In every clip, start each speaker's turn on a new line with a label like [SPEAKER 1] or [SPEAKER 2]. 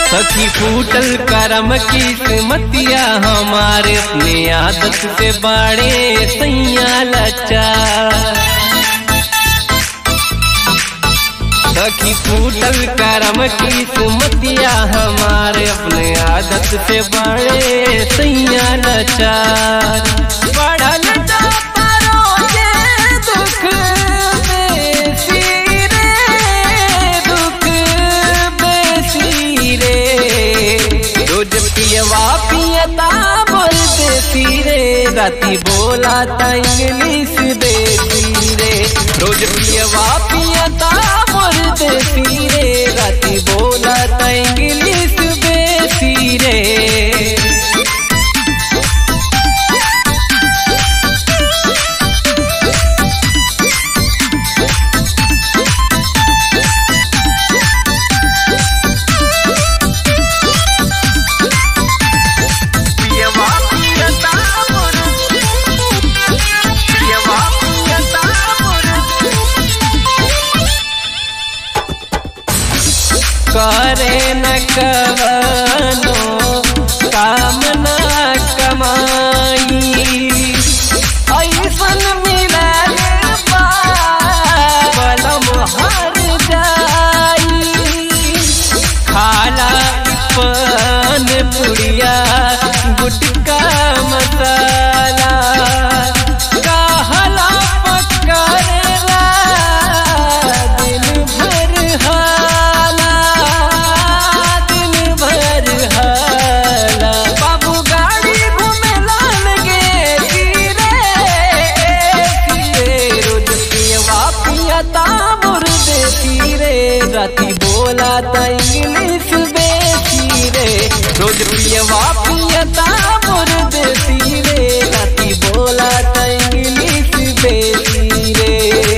[SPEAKER 1] सखी फूटल करम की सुमतिया हमारे अपने आदत से बाड़े सैया लचा सखी फूटल करम की सुमतिया हमारे अपने आदत से बाड़े सैया लचा बढ़ल जाता रोजे दुख बेसी रे दुख बेसी रे रोज पियवा पियता बोल देती रे राती बोला ता इंग्लिश देती रे रोज पियवा पियता बोल देती रे राती बोला ता इंग्लिश देती रे
[SPEAKER 2] पियवा पियता मोर पियवा पियता मोर
[SPEAKER 1] करे न कवनो काम न कमाई ऐसन मिलल बा बलम हर जाई खाला पान पुड़िया गुटका मसाला कहला पकड़ला दिन भर हाला दिन भर हाला बाबू गाड़ी घूमे लाल गे धीरे रोज पियवा पियता मुर्दे तीरे राती बोला ता इंग्लिश बेची रे रोज पियवा पियता मुर्दे तीरे राती बोला ता इंग्लिश बेची रे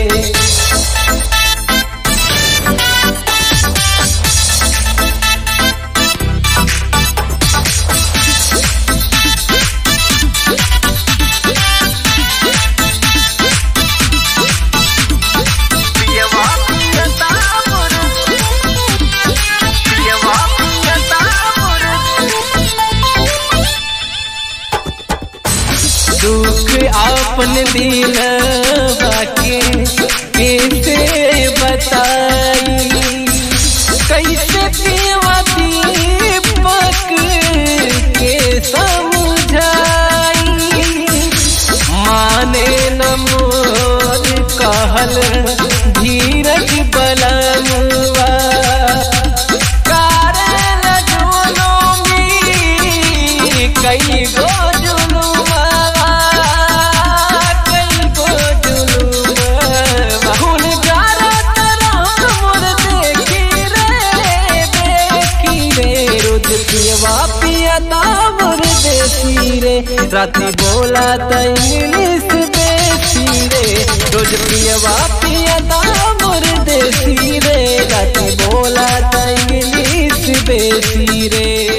[SPEAKER 2] पियवा पियता मोर पियवा पियता मोर
[SPEAKER 1] दुख अपन दिल बाके कैसे बताई कैसे पीवा दीपक के समझाई माने न मोर कहल धीरज बलमुआ कारण जुलूमी कई गो जुलूमा कई गो जुलूमा हुन गारत राम मोर देखी रे देखी रे रोज पियवा पियता मोर देसी रे राती बोला ता इंग्लिश देसी रे रोज पियवा पियता मोर देसी रे राती बोला ता इंग्लिश देसी रे